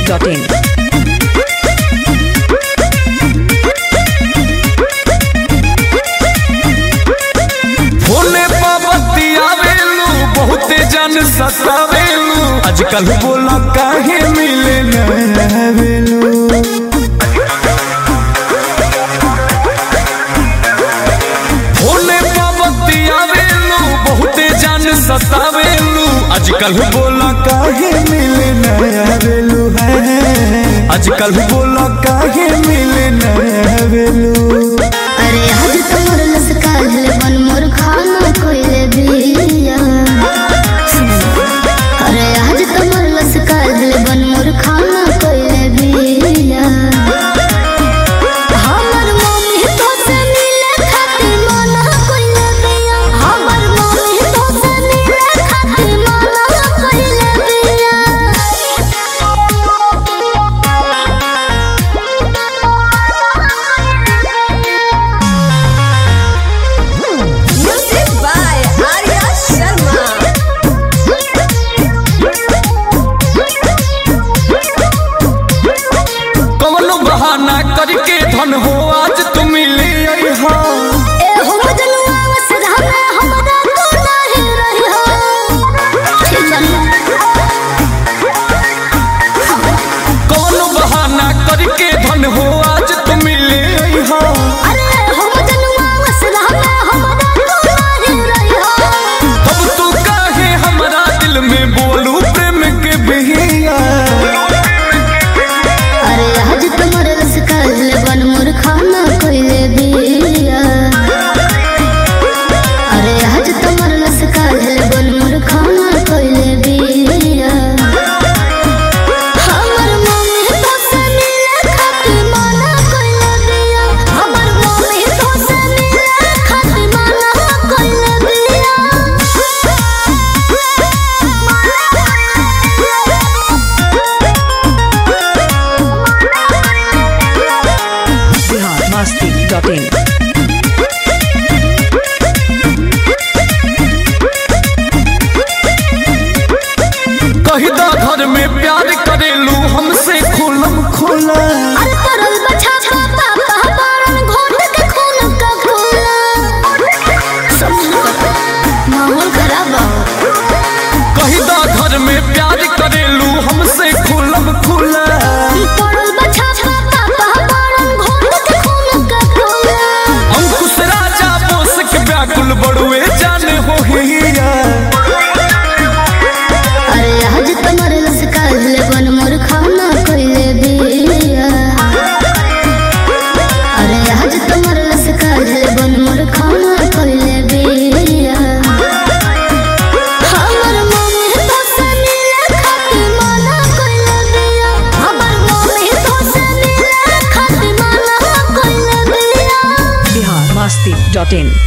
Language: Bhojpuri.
masti.in. फोने पाबती आवेलू बहुते जन सतावेलू आजकल बोला काहे मिले न आवेलू फोने पाबती आवेलू बहुते जन सतावेलू आजकल बोला काहे मिले न आवेलू है आजकल बोला काहे मिले न आवेलू अरे आज तोर लसकाल बन मोर खाना कोइले बिया अरे आज तोर लसकाल बन मोर खाना कोइले बिया हमर मम्मी तो से मिले खातिर मना कोइले बिया हमर मम्मी तो से मिले खातिर मना कोइले Music by Arya Sharma. कवनो बहाना करके धन हो आज तुम मिले आई हो ए हो मजनुआ वसरा में हमरा तू नहीं रही हो कवनो बहाना करके धन हो आज तुम मिले आई हो अरे हो मजनुआ वसरा में हमरा तू नहीं रही हो अब तू काहे हमरा दिल में बोलू प्रेम के बिहिया अरे आज तुम्हारे रस काल बन मोर खाना कोइले बिया अरे आज तुम्हारे रस काल बन मोर खाना कोइले बिया हमर मम्मी तो से मिले खातिर मना कोइले बिया हमर मम्मी तो से मिले खातिर मना कोइले Bihar masti.in. कही दा घर में प्यार करेलू हमसे खुलम खुला अरे तरल बछा पापा कहबारन घोट के खून का घोला माहौल खराब बा कही दा घर में प्यार करेलू हमसे खुलम खुला तरल बछा पापा कहबारन घोट के खून का घोला अंकुश राजा बोस के व्याकुल बड़ुए जाने हो हिया अरे आज तुम्हारे रस काल बन मोर खाना कोइले बिया अरे आज तुम्हारे रस काल बन मोर खाना कोइले बिया हमर मम्मी तो से मिले खातिर मना कोइले बिया हमर मम्मी तो से मिले खातिर मना कोइले बिया Bihar masti.in.